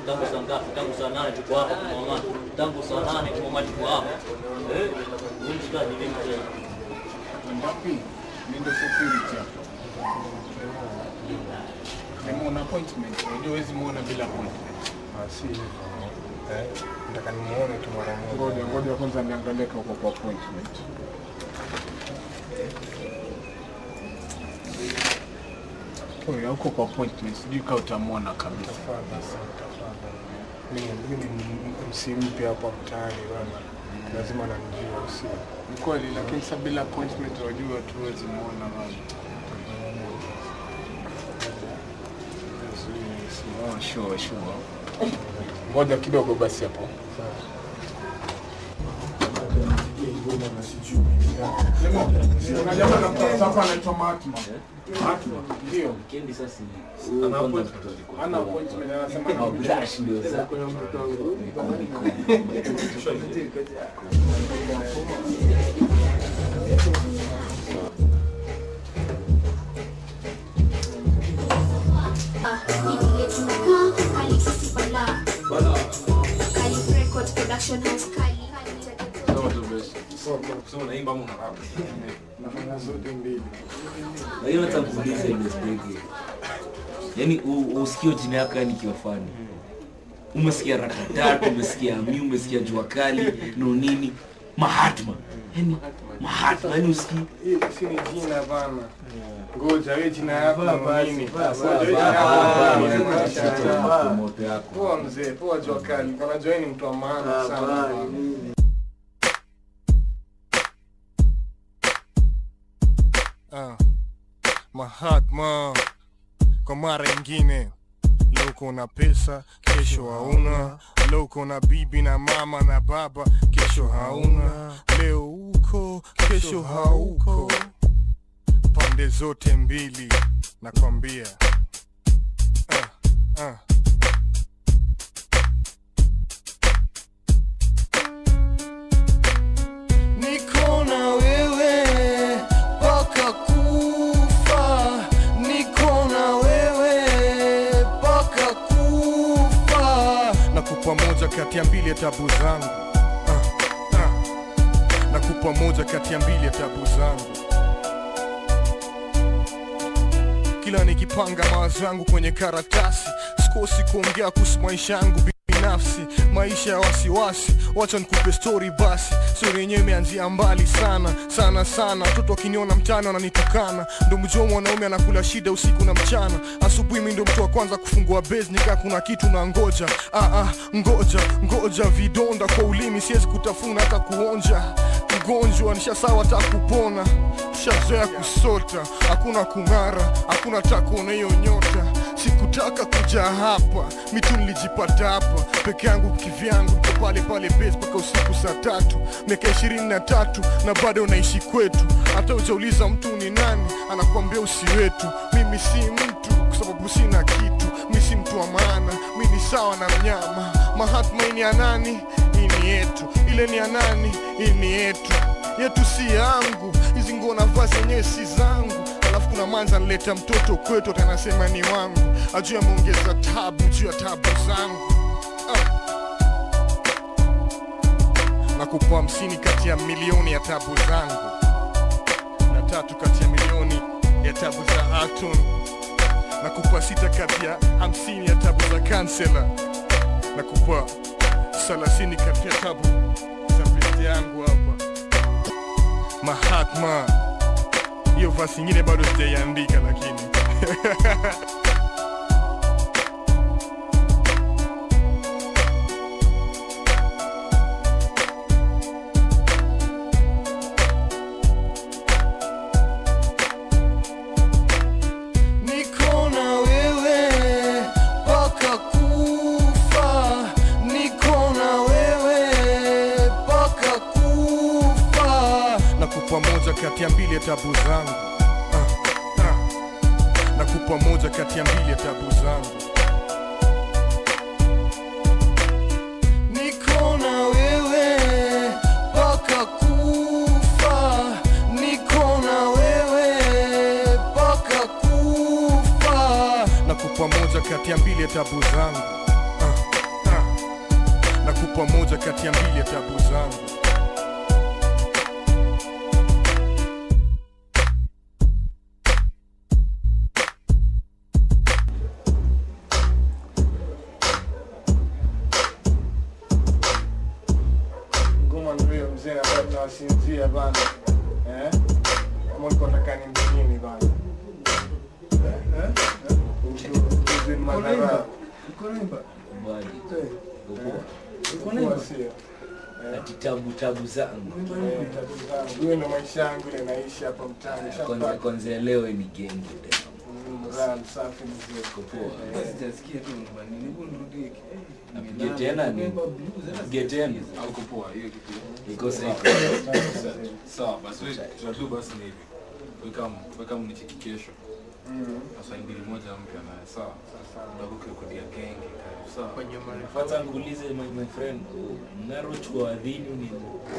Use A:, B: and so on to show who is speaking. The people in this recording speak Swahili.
A: tangu saa ngapi? Tangu saa nane tuko hapa kwa mama, tangu saa nane kwa mama tuko hapa eh, huyu mshikaji vipi tena?
B: Ngapi? Ndio security hapo. Kama una appointment, unajua huwezi muona bila appointment.
C: Ah, si hivyo. Eh, nataka nimuone tu mara moja.
B: Ngoja ngoja kwanza niangalie kama uko kwa appointment. Wewe hauko kwa appointment, sijui kama utamwona kabisa.
C: Tafadhali sana, tafadhali. Mimi mimi ni msi mpya hapa mtaani bwana. Lazima nanijua sio.
B: Ni kweli, lakini sasa bila appointment unajua tu huwezi muona bana. Oh, sure, sure. Ngoja kidogo basi hapo. Kuna jamaa na hapa anaitwa Mahatma. Mahatma. Ndio.
A: Weekend sasa
B: Ana appointment. Ana appointment anasema
A: au dash ndio sasa.
D: Ah, hii yetu nakaa Kali Sisi Bala. Kali Record Production House Kali.
C: Nafanya zote mbili.
A: Lakini hata kuuliza ile mistake. Yaani u- usikio jina yako yani kiwafani. Umesikia rakatatu, umesikia mi, umesikia jua kali, no nini? Mahatma. Yaani Mahatma, yaani usikii
C: Hii si ni jina bana. Ngoja wewe jina yako ni nini? Ngoja
A: Vaa,
C: wewe jina
A: vaa,
C: yako
A: vaa,
C: ni nini?
A: vaa,
C: Mashallah.
A: vaa, promote yako.
C: Poa mzee, poa jua kali. Unajua wewe ni mtu wa maana sana. Ah, Mahatma kwa mara ingine leo uko na pesa kesho hauna leo uko na bibi na mama na baba kesho hauna leo uko kesho hauko pande zote mbili nakwambia ah, ah. Niko na wewe mpaka kufa, niko na wewe mpaka kufa. Nakupa moja kati ya mbili ya tabu zangu ah, ah. Nakupa moja kati ya mbili ya tabu zangu kila nikipanga mawazo yangu kwenye karatasi sikosi kuongea kuhusu maisha yangu binafsi maisha ya wasiwasi wacha nikupe stori basi stori yenyewe imeanzia mbali sana sana sana watoto wakiniona mtaani wananitukana ndo mjua mwanaume anakula shida usiku na mchana asubuhi mi ndo mtu wa kwanza kufungua base nikaa kuna kitu na ngoja ah, ah, ngoja ngoja vidonda kwa ulimi siwezi kutafuna hata kuonja mgonjwa nishasawa hata kupona tushazoea kusota hakuna kung'ara hakuna takuona hiyo nyota sikutaka kuja hapa mitu nilijipata hapa peke yangu kivyangu niko pale pale base mpaka usiku saa tatu miaka ishirini na tatu na bado unaishi kwetu hata ujauliza mtu ni nani anakuambia usi wetu mimi si mtu kwa sababu sina kitu mi si mtu wa maana mi ni sawa na mnyama mahatma hii ni ya nani hii ni yetu ile ni ya nani hii ni yetu yetu si yangu hizi nguo navaa zenyewe si zangu alafu kuna manza nileta mtoto kwetu atanasema ni wangu ajuu ameongeza tabu juu ya tabu zangu ah. nakupa hamsini kati ya milioni ya tabu zangu na tatu kati ya milioni ya tabu za aton nakupa sita kati ya hamsini ya tabu za kansela nakupa thelathini kati ya tabu za pete yangu hapa Mahatma. Hiyo vasi ingine bado sijaiandika lakini Niko na wewe mpaka kufa, niko na wewe mpaka kufa. Nakupa moja kati ya mbili ya tabu zangu ah, ah. Nakupa moja kati ya mbili ya tabu zangu Niko na wewe mpaka kufa, niko na wewe mpaka kufa. Nakupa moja kati ya mbili ya tabu zangu ah, nitakupa moja kati ya mbili ya tabu zangu
B: ngoma ndio mzee ambaye tunawasinzia bana eh kama ulikuwa unataka nimbe nini bana eh eh Mtu- mtu madhara.
A: Mbali. Upo?
B: Kwa sio.
A: Ati tabu tabu zangu
B: Eh, tatizo zangu. Hiyo ndio maisha yangu ile naishi hapa mtaani
A: kwanza
B: Shapata.
A: kwanza leo ni genge tena.
B: Mm, raha safi mzee
A: Uko poa.
E: Sijasikia tu nyumbani. Hebu nirudie.
A: Apige tena ni apige tena
E: Hauko poa hiyo kitu.
A: iko sawa
E: Sawa, basi wewe tunatu basi ni hivi. Weka weka mnicheki kesho.
B: Mm.
E: Sasa mbili moja mpya naye. Sawa. Ndakuke kudia genge karibu. Sawa.
A: kwanza nikuulize my, my friend mnarochwa wadhini ni